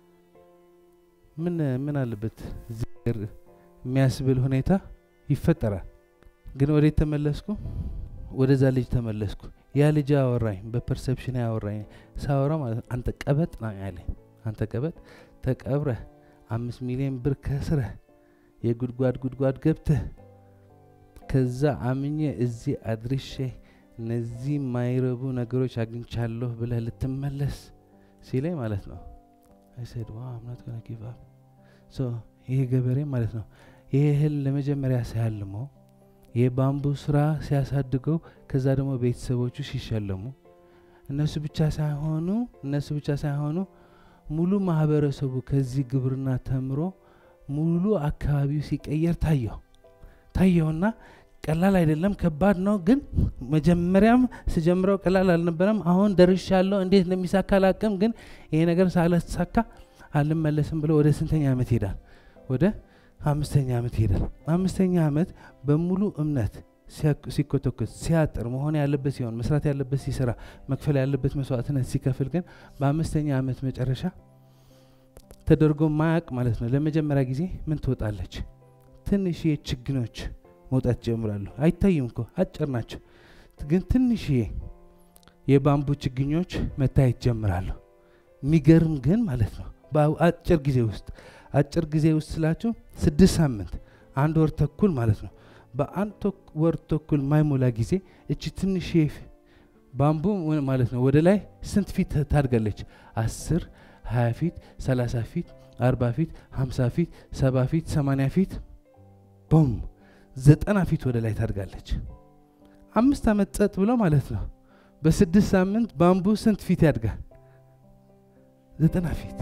ምን ምን አለበት እዚህ ሀገር የሚያስብል ሁኔታ ይፈጠራል። ግን ወዴት ተመለስኩ? ወደዛ ልጅ ተመለስኩ። ያ ልጅ አወራኝ፣ በፐርሰፕሽን ያወራኝ ሳወራ ማለት ነው አንተ ቀበጥ ነው ያለኝ። አንተ ቀበጥ ተቀብረህ አምስት ሚሊዮን ብር ከስረህ የጉድጓድ ጉድጓድ ገብተህ ከዛ አምኜ እዚህ አድርሼ እነዚህ የማይረቡ ነገሮች አግኝቻለሁ ብለህ ልትመለስ ሲለኝ ማለት ነው አይሰድ ዋ አምናት ገና ጊቭ አፕ ሶ ይሄ ገበሬ ማለት ነው ይሄ እህል ለመጀመሪያ ሲያልመው የባምቡ ስራ ሲያሳድገው ከዛ ደግሞ ቤተሰቦቹ ሲሸለሙ እነሱ ብቻ ሳይሆኑ እነሱ ብቻ ሳይሆኑ ሙሉ ማህበረሰቡ ከዚህ ግብርና ተምሮ ሙሉ አካባቢው ሲቀየር ታየው ታየውና ቀላል አይደለም፣ ከባድ ነው። ግን መጀመሪያም ስጀምረው ቀላል አልነበረም። አሁን ደርሻለሁ። እንዴት እንደሚሳካ አላቅም። ግን ይሄ ነገር ሳላሳካ አልመለስም ብሎ ወደ ስንተኛ ዓመት ይሄዳል? ወደ አምስተኛ ዓመት ይሄዳል። አምስተኛ ዓመት በሙሉ እምነት ሲኮተኮት ሲያጥር መሆን ያለበት ሲሆን መስራት ያለበት ሲሰራ መክፈል ያለበት መስዋዕትነት ሲከፍል ግን በአምስተኛ ዓመት መጨረሻ ተደርጎ ማያቅ ማለት ነው ለመጀመሪያ ጊዜ ምን ትወጣለች? ትንሽዬ ችግኞች መውጣት ጀምራሉ። አይታይም እኮ አጭር ናቸው፣ ግን ትንሽዬ የባምቡ ችግኞች መታየት ጀምራሉ። የሚገርም ግን ማለት ነው በአጭር ጊዜ ውስጥ አጭር ጊዜ ውስጥ ስላችሁ ስድስት ሳምንት አንድ ወር ተኩል ማለት ነው። በአንድ ወር ተኩል ማይሞላ ጊዜ እቺ ትንሽ ባምቡ ማለት ነው ወደ ላይ ስንት ፊት ታድጋለች? አስር ሀያ ፊት ሰላሳ ፊት አርባ ፊት ሀምሳ ፊት ሰባ ፊት ሰማንያ ፊት ቦም ዘጠና ፊት ወደ ላይ ታድጋለች። አምስት ዓመት ጸጥ ብሎ ማለት ነው። በስድስት ሳምንት ባምቡ ስንት ፊት ያድጋል? ዘጠና ፊት።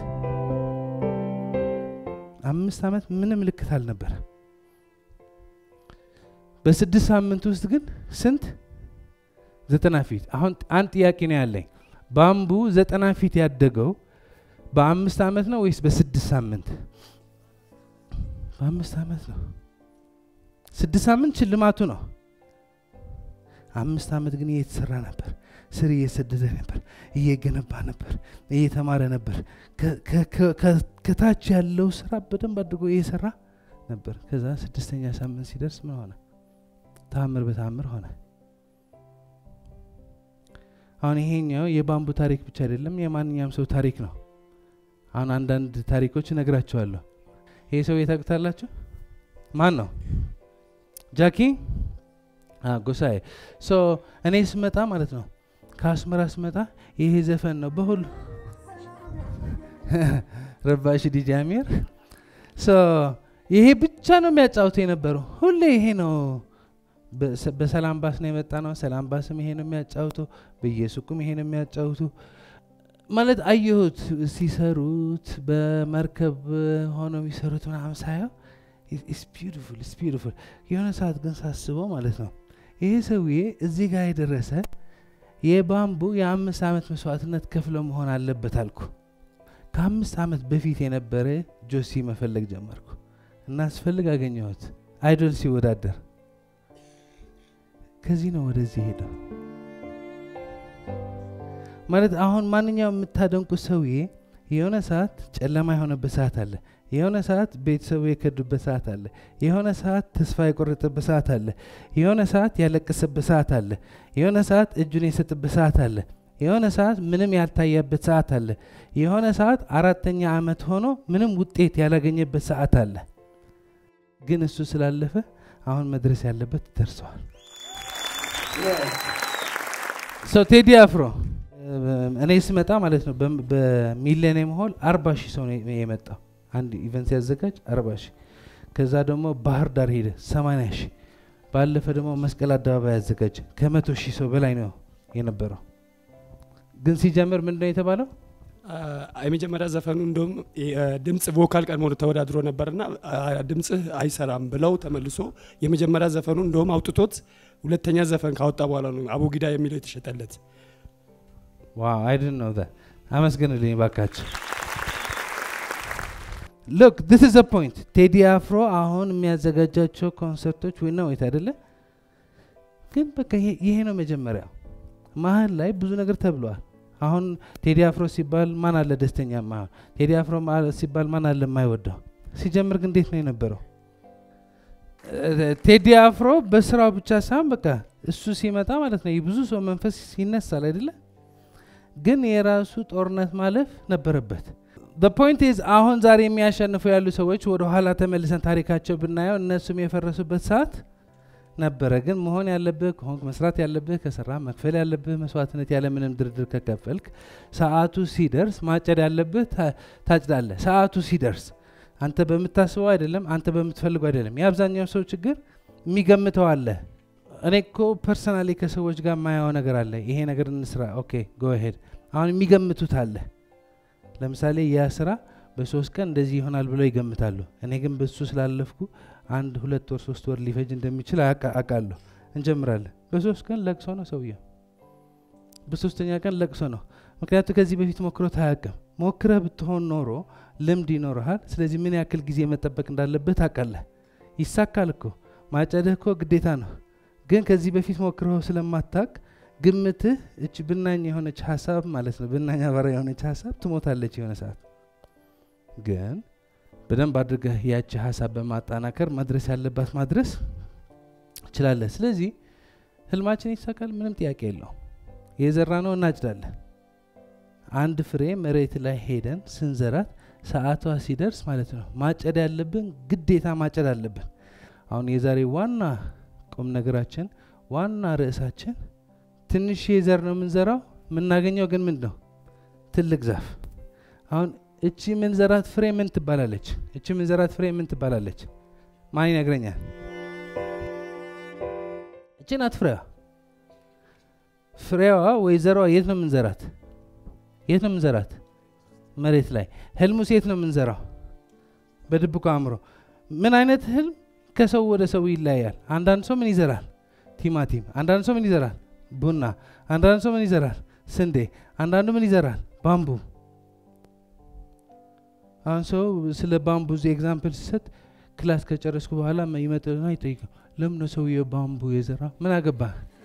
አምስት ዓመት ምንም ምልክት አልነበረ። በስድስት ሳምንት ውስጥ ግን ስንት? ዘጠና ፊት። አሁን አንድ ጥያቄ ነው ያለኝ። ባምቡ ዘጠና ፊት ያደገው በአምስት ዓመት ነው ወይስ በስድስት ሳምንት? በአምስት ዓመት ነው። ስድስት ሳምንት ሽልማቱ ነው። አምስት ዓመት ግን እየተሰራ ነበር። ስር እየሰደደ ነበር፣ እየገነባ ነበር፣ እየተማረ ነበር። ከታች ያለው ስራ በደንብ አድርጎ እየሰራ ነበር። ከዛ ስድስተኛ ሳምንት ሲደርስ ምን ሆነ? ተአምር በተአምር ሆነ። አሁን ይሄኛው የባምቡ ታሪክ ብቻ አይደለም፣ የማንኛውም ሰው ታሪክ ነው። አሁን አንዳንድ ታሪኮች እነግራቸዋለሁ። ይሄ ሰው የታውቁታላችሁ? ማን ነው? ጃኪ ጎሳዬ። ሶ እኔ ስመጣ ማለት ነው ከአስመራ ስመጣ ይሄ ዘፈን ነው በሁሉ ረባሽ ዲጂ አሚር ይሄ ብቻ ነው የሚያጫውቱ የነበረው። ሁሌ ይሄ ነው። በሰላም ባስ ነው የመጣ ነው። ሰላም ባስም ይሄ ነው የሚያጫውቱ፣ በየሱቁም ይሄ ነው የሚያጫውቱ። ማለት አየሁት ሲሰሩት፣ በመርከብ ሆነው የሚሰሩት ምናምን ሳየው ኢትስ ቢዩቲፉል ኢትስ ቢዩቲፉል። የሆነ ሰዓት ግን ሳስበው ማለት ነው ይሄ ሰውዬ እዚህ ጋር የደረሰ የባምቡ የአምስት ዓመት መስዋዕትነት ከፍሎ መሆን አለበት አልኩ። ከአምስት ዓመት በፊት የነበረ ጆሲ መፈለግ ጀመርኩ እና ስፈልግ አገኘሁት። አይዶል ሲወዳደር ከዚህ ነው ወደዚህ ሄደው ማለት አሁን ማንኛውም የምታደንቁ ሰውዬ የሆነ ሰዓት ጨለማ የሆነበት ሰዓት አለ። የሆነ ሰዓት ቤተሰቡ የከዱበት ሰዓት አለ። የሆነ ሰዓት ተስፋ የቆረጠበት ሰዓት አለ። የሆነ ሰዓት ያለቀሰበት ሰዓት አለ። የሆነ ሰዓት እጁን የሰጥበት ሰዓት አለ። የሆነ ሰዓት ምንም ያልታየበት ሰዓት አለ። የሆነ ሰዓት አራተኛ ዓመት ሆኖ ምንም ውጤት ያላገኘበት ሰዓት አለ። ግን እሱ ስላለፈ አሁን መድረስ ያለበት ደርሰዋል። ሰው ቴዲ አፍሮ እኔ ስመጣ ማለት ነው በሚሊኒየም ሆል አርባ ሺህ ሰው ነው የመጣው አንድ ኢቨንት ሲያዘጋጅ አርባ ሺህ ከዛ ደግሞ ባህር ዳር ሄደ ሰማንያ ሺህ ባለፈ ደግሞ መስቀል አደባባይ ያዘጋጀ ከመቶ ሺህ ሰው በላይ ነው የነበረው። ግን ሲጀምር ምንድን ነው የተባለው? የመጀመሪያ ዘፈኑ እንደውም ድምፅ ቮካል ቀድሞ ተወዳድሮ ነበርና ድምፅህ አይሰራም ብለው ተመልሶ የመጀመሪያ ዘፈኑ እንደውም አውጥቶት ሁለተኛ ዘፈን ካወጣ በኋላ ነው አቡጊዳ የሚለው የተሸጠለት። ዋው አይድን ነው አመስግንልኝ ባካቸው። ሎክ ዲስ ኢዝ ፖይንት። ቴዲ አፍሮ አሁን የሚያዘጋጃቸው ኮንሰርቶች ወይ ነው አይደለ? ግን በቃ ይሄ- ይሄ ነው መጀመሪያው። መሀል ላይ ብዙ ነገር ተብለዋል። አሁን ቴዲ አፍሮ ሲባል ማን አለ ደስተኛ ማይሆን? ቴዲ አፍሮ ማ- ሲባል ማን አለ የማይወደው? ሲጀምር ግን እንዴት ነው የነበረው? እ- ቴዲ አፍሮ በስራው ብቻ ሳይሆን በቃ እሱ ሲመጣ ማለት ነው የብዙ ሰው መንፈስ ይነሳል አይደለ? ግን የራሱ ጦርነት ማለፍ ነበረበት። ፖይንት ኢዝ አሁን ዛሬ የሚያሸንፉ ያሉ ሰዎች ወደ ኋላ ተመልሰን ታሪካቸው ብናየው እነሱም የፈረሱበት ሰዓት ነበረ። ግን መሆን ያለብህ ከሆንክ መስራት ያለብህ ከሰራ መክፈል ያለብህ መስዋዕትነት ያለምንም ድርድር ከከፈልክ ሰዓቱ ሲደርስ ማጨድ ያለብህ ታ- ታጭዳለህ። ሰዓቱ ሲደርስ አንተ በምታስበው አይደለም፣ አንተ በምትፈልገው አይደለም። የአብዛኛው ሰው ችግር የሚገምተው አለ። እኔ እኮ ፐርሰናሊ ከሰዎች ጋር የማየው ነገር አለ። ይሄ ነገር እንስራ፣ ኦኬ ጎ ሄድ። አሁን የሚገምቱት አለ። ለምሳሌ ያ ስራ በሶስት ቀን እንደዚህ ይሆናል ብለው ይገምታሉ። እኔ ግን በሱ ስላለፍኩ አንድ ሁለት ወር ሶስት ወር ሊፈጅ እንደሚችል አውቃ- አውቃለሁ። እንጀምራለን። በሶስት ቀን ለቅሶ ነው ሰውየው። በሶስተኛ ቀን ለቅሶ ነው። ምክንያቱ ከዚህ በፊት ሞክሮት አያውቅም። ሞክረህ ብትሆን ኖሮ ልምድ ይኖርሃል። ስለዚህ ምን ያክል ጊዜ መጠበቅ እንዳለብህ ታውቃለህ። ይሳካል እኮ ማጨድህ እኮ ግዴታ ነው። ግን ከዚህ በፊት ሞክረው ስለማታውቅ ግምትህ እች ብናኝ የሆነች ሀሳብ ማለት ነው ብናኝ አባራ የሆነች ሀሳብ ትሞታለች የሆነ ሰዓት ግን በደንብ አድርገህ ያቺ ሀሳብ በማጠናከር መድረስ ያለባት ማድረስ ችላለህ። ስለዚህ ህልማችን ይሳካል፣ ምንም ጥያቄ የለው። የዘራ ነው እናጭዳለን። አንድ ፍሬ መሬት ላይ ሄደን ስንዘራት ሰዓቷ ሲደርስ ማለት ነው ማጨድ ያለብን ግዴታ ማጨድ አለብን። አሁን የዛሬ ዋና ቁም ነገራችን ዋና ርዕሳችን ትንሽ ዘር ነው የምንዘራው፣ የምናገኘው ግን ምንድን ነው? ትልቅ ዛፍ። አሁን እቺ ምንዘራት ፍሬ ምን ትባላለች? እቺ ምንዘራት ፍሬ ምን ትባላለች? ማን ይነግረኛል? እቺ ናት ፍሬዋ። ፍሬዋ ወይ ዘሯ የት ነው የምንዘራት? የት ነው የምንዘራት? መሬት ላይ። ህልሙስ የት ነው የምንዘራው? በድብቁ አእምሮ። ምን አይነት ህልም ከሰው ወደ ሰው ይለያያል። አንዳንድ ሰው ምን ይዘራል? ቲማቲም። አንዳንድ ሰው ምን ይዘራል? ቡና። አንዳንድ ሰው ምን ይዘራል? ስንዴ። አንዳንዱ ምን ይዘራል? ባምቡ። አሁን ሰው ስለ ባምቡ ኤግዛምፕል ሲሰጥ ክላስ ከጨረስኩ በኋላ ይመጥና ይጠይቀው ለምን ነው ሰውዬው ባምቡ የዘራ? ምን አገባ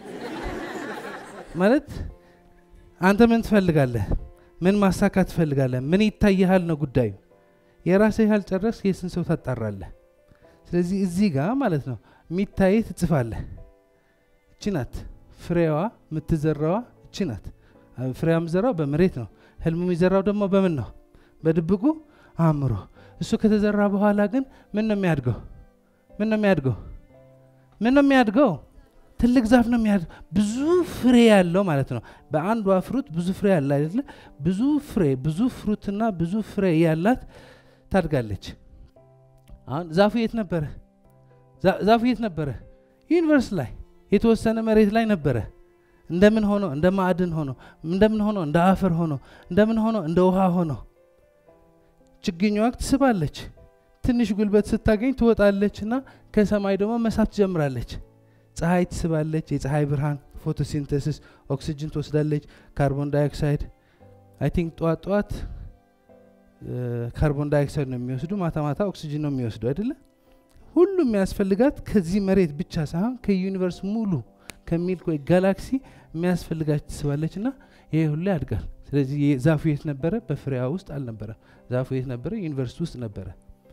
ማለት አንተ ምን ትፈልጋለህ? ምን ማሳካት ትፈልጋለህ? ምን ይታይሃል ነው ጉዳዩ። የራስህ ያልጨረስ የስንት ሰው ታጣራለህ? ስለዚህ እዚህ ጋር ማለት ነው የሚታይ ትጽፋለህ። እቺ ናት ፍሬዋ የምትዘራዋ እቺ ናት። ፍሬዋ የምዘራው በመሬት ነው። ህልሙ የሚዘራው ደግሞ በምን ነው? በድብቁ አእምሮ። እሱ ከተዘራ በኋላ ግን ምን ነው የሚያድገው? ምን ነው የሚያድገው? ምን ነው የሚያድገው? ትልቅ ዛፍ ነው የሚያድገው። ብዙ ፍሬ ያለው ማለት ነው። በአንዷ ፍሩት ብዙ ፍሬ ያለ አይደለ? ብዙ ፍሬ ብዙ ፍሩትና ብዙ ፍሬ ያላት ታድጋለች። አሁን ዛፉ የት ነበረ? ዛፉ የት ነበረ? ዩኒቨርስ ላይ የተወሰነ መሬት ላይ ነበረ። እንደምን ሆኖ እንደ ማዕድን ሆኖ እንደምን ሆኖ እንደ አፈር ሆኖ እንደምን ሆኖ እንደ ውሃ ሆኖ ችግኟ ትስባለች። ትንሽ ጉልበት ስታገኝ ትወጣለች እና ከሰማይ ደግሞ መሳብ ትጀምራለች። ፀሐይ ትስባለች። የፀሐይ ብርሃን ፎቶሲንተሲስ ኦክሲጅን ትወስዳለች። ካርቦን ዳይኦክሳይድ አይ ቲንክ ጠዋት ጠዋት ካርቦን ዳይኦክሳይድ ነው የሚወስዱ፣ ማታ ማታ ኦክሲጅን ነው የሚወስዱ አይደለ? ሁሉም የሚያስፈልጋት ከዚህ መሬት ብቻ ሳይሆን ከዩኒቨርስ ሙሉ ከሚልክ ወይ ጋላክሲ የሚያስፈልጋት ትስባለች እና ይሄ ሁሉ ያድጋል። ስለዚህ ዛፉ የት ነበረ? በፍሬዋ ውስጥ አልነበረ። ዛፉ የት ነበረ? ዩኒቨርሲቲ ውስጥ ነበረ።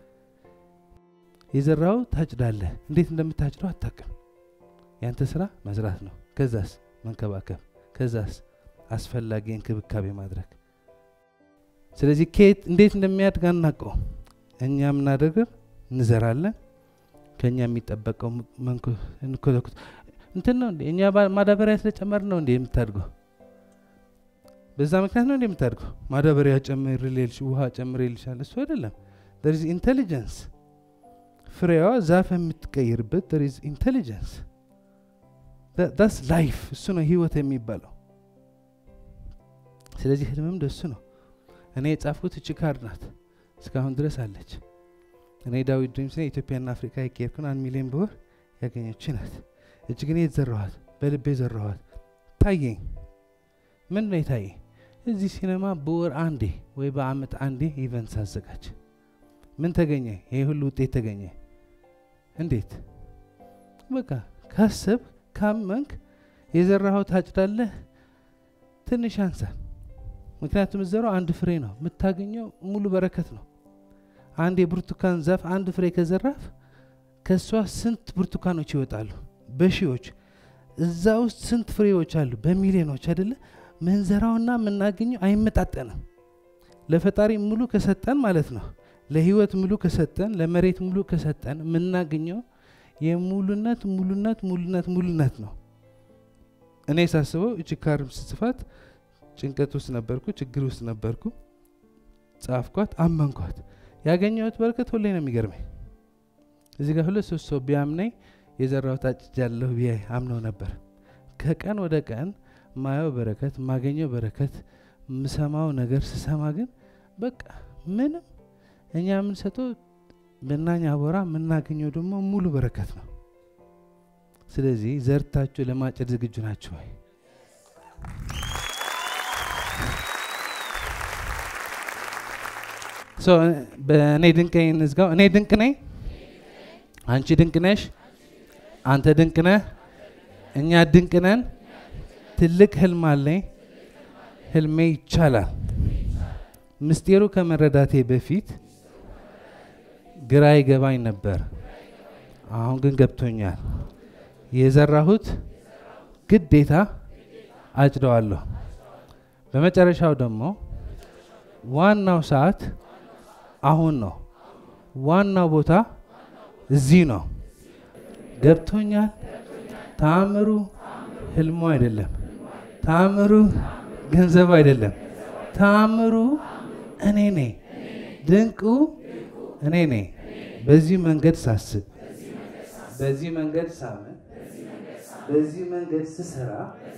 የዘራው ታጭዳለህ። እንዴት እንደምታጭደው አታውቅም። ያንተ ስራ መዝራት ነው። ከዛስ መንከባከብ፣ ከዛስ አስፈላጊ እንክብካቤ ማድረግ። ስለዚህ ከየት እንዴት እንደሚያድግ አናውቀው። እኛ የምናደርገው እንዘራለን። ከእኛ የሚጠበቀው እንኮተኩት እንትን ነው እንዴ? እኛ ማዳበሪያ ስለጨመር ነው እንዴ የምታድገው? በዛ ምክንያት ነው እንዴ የምታድገው? ማዳበሪያ ጨምር ሌልሽ ውሃ ጨምር ይልሻል። እሱ አይደለም። there is ኢንቴሊጀንስ ፍሬዋ ዛፍ የምትቀይርበት there is ኢንቴሊጀንስ ዳስ ላይፍ እሱ ነው ህይወት የሚባለው። ስለዚህ ህልምም ደሱ ነው። እኔ የጻፍኩት እቺ ካርድ ናት፣ እስካሁን ድረስ አለች። እኔ ዳዊት ድሪምስ ኢትዮጵያና አፍሪካ የኬርኩን አንድ ሚሊዮን በወር ያገኘች ናት። እች ግን የተዘራኋት በልቤ ዘራኋት። ታየኝ። ምን ነው የታየኝ? እዚህ ሲኔማ በወር አንዴ ወይ በአመት አንዴ ኢቨንት ሳዘጋጅ ምን ተገኘ? ይሄ ሁሉ ውጤት ተገኘ። እንዴት? በቃ ካሰብ ካመንክ የዘራኸው ታጭዳለህ። ትንሽ አንሳል። ምክንያቱም ዘራው አንድ ፍሬ ነው፣ የምታገኘው ሙሉ በረከት ነው። አንድ የብርቱካን ዛፍ አንድ ፍሬ ከዘራፍ ከእሷ ስንት ብርቱካኖች ይወጣሉ? በሺዎች። እዛ ውስጥ ስንት ፍሬዎች አሉ? በሚሊዮኖች አይደለ? ምንዘራውና የምናገኘው አይመጣጠንም። ለፈጣሪ ሙሉ ከሰጠን ማለት ነው፣ ለህይወት ሙሉ ከሰጠን፣ ለመሬት ሙሉ ከሰጠን የምናገኘው የሙሉነት ሙሉነት ሙሉነት ሙሉነት ነው። እኔ ሳስበው እቺ ካርም ስጽፋት ጭንቀት ውስጥ ነበርኩ፣ ችግር ውስጥ ነበርኩ። ጻፍኳት፣ አመንኳት። ያገኘሁት በረከት ሁሌ ነው የሚገርመኝ። እዚህ ጋር ሁለት ሶስት ሰው ቢያምነኝ የዘራሁት አጭጃለሁ ብዬ አምነው ነበር። ከቀን ወደ ቀን ማየው በረከት ማገኘው በረከት የምሰማው ነገር ስሰማ ግን በቃ ምንም እኛ የምንሰጠው ብናኝ አቦራ የምናገኘው ደግሞ ሙሉ በረከት ነው። ስለዚህ ዘርታችሁ ለማጨድ ዝግጁ ናችሁ ወይ? በእኔ ድንቅ ነኝ እንዝጋው። እኔ ድንቅ ነኝ፣ አንቺ ድንቅ ነሽ፣ አንተ ድንቅ ነህ፣ እኛ ድንቅ ነን። ትልቅ ህልም አለኝ፣ ህልሜ ይቻላል። ምስጢሩ ከመረዳቴ በፊት ግራ ይገባኝ ነበር፣ አሁን ግን ገብቶኛል። የዘራሁት ግዴታ አጭደዋለሁ። በመጨረሻው ደግሞ ዋናው ሰዓት አሁን ነው። ዋናው ቦታ እዚህ ነው። ገብቶኛል። ተአምሩ ህልሙ አይደለም። ተአምሩ ገንዘቡ አይደለም። ተአምሩ እኔ ነኝ። ድንቁ እኔ ነኝ። በዚህ መንገድ ሳስብ፣ በዚህ መንገድ ሳምን፣ በዚህ መንገድ ስሰራ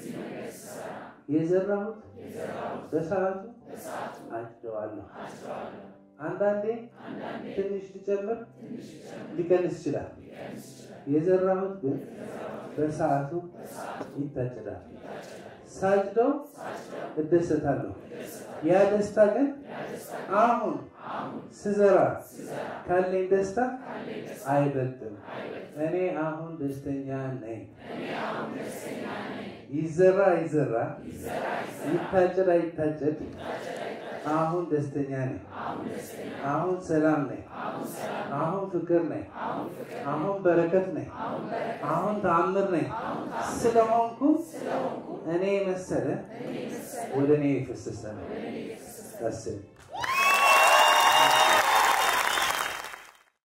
የዘራሁት በሰዓቱ አጭደዋለሁ። አንዳንዴ ትንሽ ሊጨምር ሊቀንስ ይችላል። የዘራሁት ግን በሰዓቱ ይታጭዳል። ሳጭደው እደሰታለሁ። ያ ደስታ ግን አሁን ስዘራ ካለኝ ደስታ አይበልጥም። እኔ አሁን ደስተኛ ነኝ። ይዘራ ይዘራ፣ ይታጨድ አይታጨድ፣ አሁን ደስተኛ ነኝ። አሁን ሰላም ነኝ። አሁን ፍቅር ነኝ። አሁን በረከት ነኝ። አሁን ተአምር ነኝ። ስለሆንኩ እኔ መሰለ ወደ እኔ የፈሰሰ ነው።